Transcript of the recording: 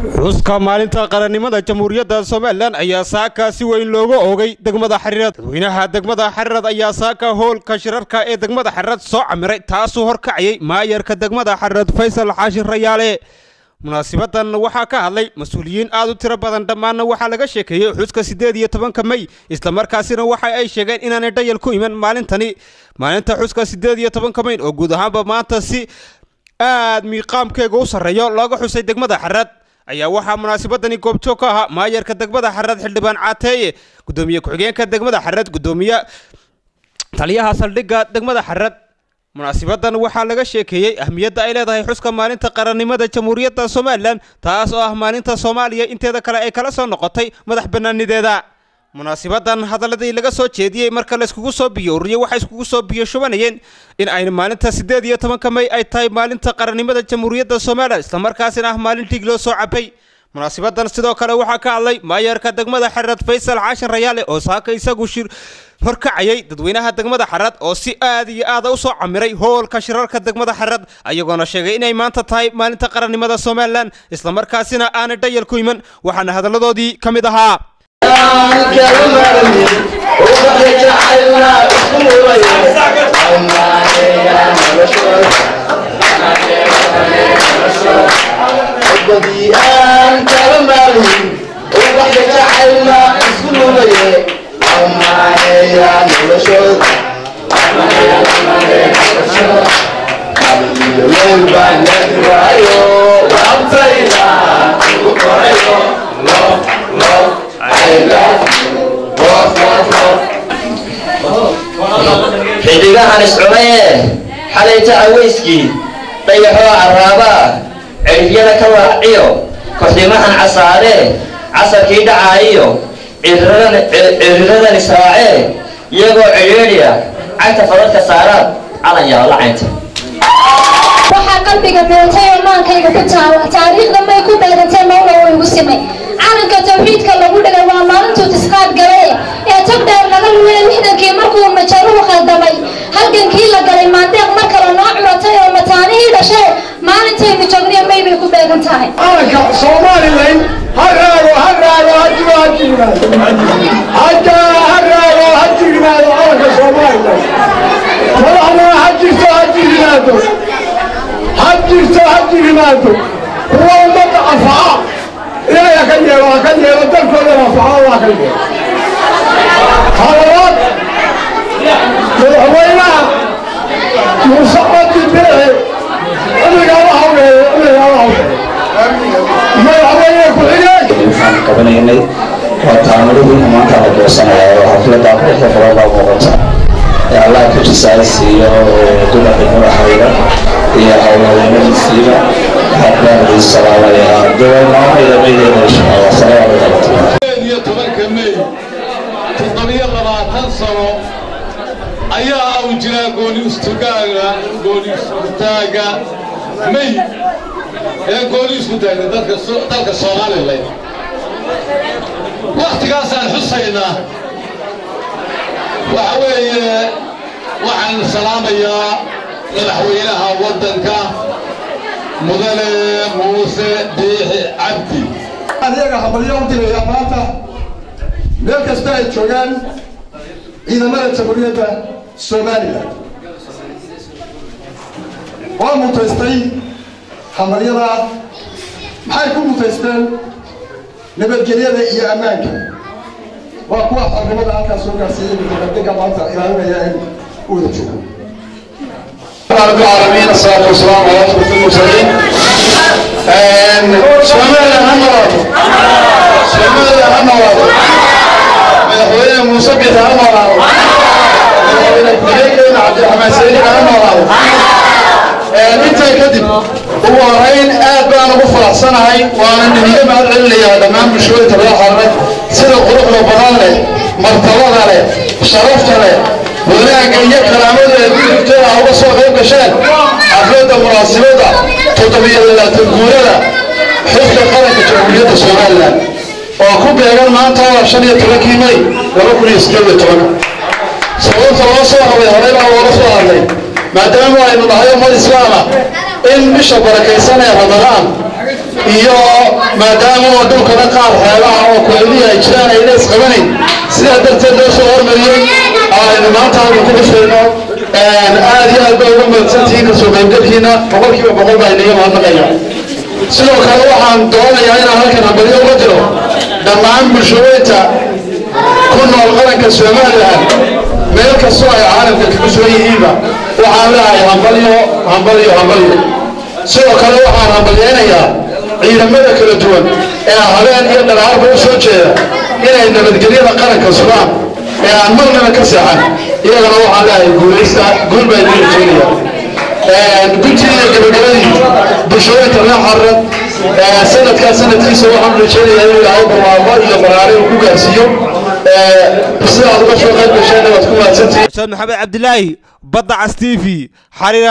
xuska maalinta qarannimada jamhuuriyadda somalilan ayaa saaka si weyn looga oogay degmada xariirad dadweynaha degmada xariirad ayaa saaka howlka shirarka ee degmada xariirad soo camiray taasuu horkacayay maayarka degmada xariirad faysal xaashin rayaale munaasibadan waxaa ka hadlay mas-uuliyiin aad u tiro badan dhammaanna waxaa laga sheekeeyey xuska siddeed iyo tobanka mey islamarkaasina waxa ay sheegeen inaanay dhayal ku iman maalintani maalinta xuska siddeed iyo tobanka meyn oo guud ahaanba maanta si aad miiqaamkeega u sarreeyo looga xusay degmada xarad ayaa waxaa munaasabadani goobjoog ka ahaa maayarka degmada xarad xildhibaan caateeye gudoomiye ku-xigeenka degmada xarad gudoomiye taliyaha saldhigga degmada xarad munaasibadan waxaa laga sheekeeyey ahmiyadda ay leedahay xuska maalinta qarannimada jamhuuriyadda somalilan taas oo ah maalinta soomaaliya inteeda kale ay kala soo noqotay madax bannaanideeda munaasibadan hadaladii laga soo jeediyey marka layskugu soo biyo ururiye waxay iskugu soo biyo shubanayeen in ay maalinta siddeed iyo tobanka mey ay tahay maalinta qarannimada jamhuuriyadda somalilan islamarkaasina ah maalin dhiig loo soo cabay munaasibadan sidoo kale waxaa ka hadlay maayarka degmada xarad faysal caashin rayaale oo saaka isagu shir horkacayay dadweynaha degmada xarad oo si aad iyo aada u soo camiray hoolka shirarka degmada xarad ayagoona sheegay inay maanta tahay maalinta qarannimada somalilan islamarkaasina aanay dhayal ku iman waxaana hadalladoodii ka mid ahaa xidigahan iscunaye xalayta aweyskii dhayaxoo caraabaa cirifyada ka waaciyo koxdimahan casaaree casarkii dhacaayiyo ciriradani saacee iyagoo cidhiidhiya cagta fadadka saaraad calan yaala caynta waxaa qalbiga beeltay oo maankayga ku taala taariikhda may ku beedantay mawla oo igu simay calanka tawxiidka lagu dhigay waa maalintuu tisqaad galee ee tog dheer laga lumay lixdankii markuu majaruhu khaldamay halgankii la galay maandeeq mar kale noo curatay oo mataanihii dhashee maalintaynu joogniyo may bay ku beegan tahay calanka somalilan ha raago ha raago ha jiro ha jignaado hadaa ha raago ha jignaado calanka somalilan madaxdana ha jirto ha jignaado ha jirto ha jignaado kuwa ummadda anfaca ilaahay ha ka yeelo ha ka yeelo dalkoodana anfaca allah ka yeelo halabaad madaxweynaha muuse codi beexe cimrigaala hawleeyo cimrigaala hawleeyo madaxweyne ku-xigeenka waxaan qabanaynay waa taamaruhu maanta la goosanaya oo xafladda quruxda badan baa muuqata ee allah ka jisaasiiyo dumarka madaxayda iyo howlhadeennadiisiiba waxaan baan salaamayaa dowalnaamayda maydeena insha allah salaamu calaykum iyo tobanka mey toddobiyo labaatan sano ayaa u jiraa gooni istugaaga gooni istaaga mey ee gooni isku taagna dalka dalka somalilan wakhtigaasaan xusaynaa waxa weeye waxaan salaamayaa madaxweynaha waddanka mudane muuse biixi cabdi ayaga habalyo u diraya maanta meel kasta ay joogaan ciidamada jamhuuriyadda somalilan waa mutaystay habalyada maxay ku mutaysteen nabadgelyada iyo ammaanka waa kuwa xornimada halkaas soo gaarsiiyey mutaqadinka maanta ilaalinaya in u wada joogo رب العالمين الصلاة والسلام على أشرف المرسلين سوماليا هنواد سوماليا هنواد مدحوينه موسى بيت هنواد مدحوينه كبيرين عبد الرحمن سيدي هنواد intaa kadib ugu horeyn aad baan ugu faraxsanahay waana niniga mahad celinayaa dhammaan bulshooyinka laga xarnay sida quruxda badan leh martabada leh sharafta leh wanaagga iyo karaamada ee gudubteeda uga soo qayb gasheen xafladda munaasibada toddobiyo labaatan guurada xilka qaranka jamhuuriyadda somalilan oo ku beegan maanta waa shan iyo tobankii may laba kun iyo sideed iyo tobanka sababta loo soo hadlay horey baa looga soo hadlay maadaama aynu nahay ummad islaama in bisha barakaysan ee ramadaan iyo maadaama oo dhulkana qaar xeelaha oo kuleelihii ay jiraan ayna isqabanayn sidaa darteed loo soo hormariyey aynu maanta halka ku dhishayno aad iyo aad bay uga mahadsantihiin kasoo qaybgalkiina boqolkiiba boqol baa inaga mahadnaqaya sidoo kale waxaan doonayaa inaan halkan hambalyo uga diro dhammaan bulshaweynta ku nool qaranka somalilan meel kastoo ay caalamka kaga sugan yihiinba waxaan leehay hambalyo hambalyo hambalyo sidoo kale waxaan hambalyaynayaa ciidamada kala duwan ee habeen iyo dhalaarba u soo jeeda inay nabadgelyada qaranka sugaan ee aan marnaba ka seexan iyagana waxaan leehay guulaysta guul baa idin rajeynaya guddiga gabagabadii bulshooyinka reer xarad sanadkaa sanadkiisa waxaan rajeynayaa inuu ilaahay barwaaqo iyo baraare uu ku gaarsiiyo sidaad uga soo qayb gasheen waad ku mahadsantihiin ustaad maxamed cabdilaahi badda cas t v xariir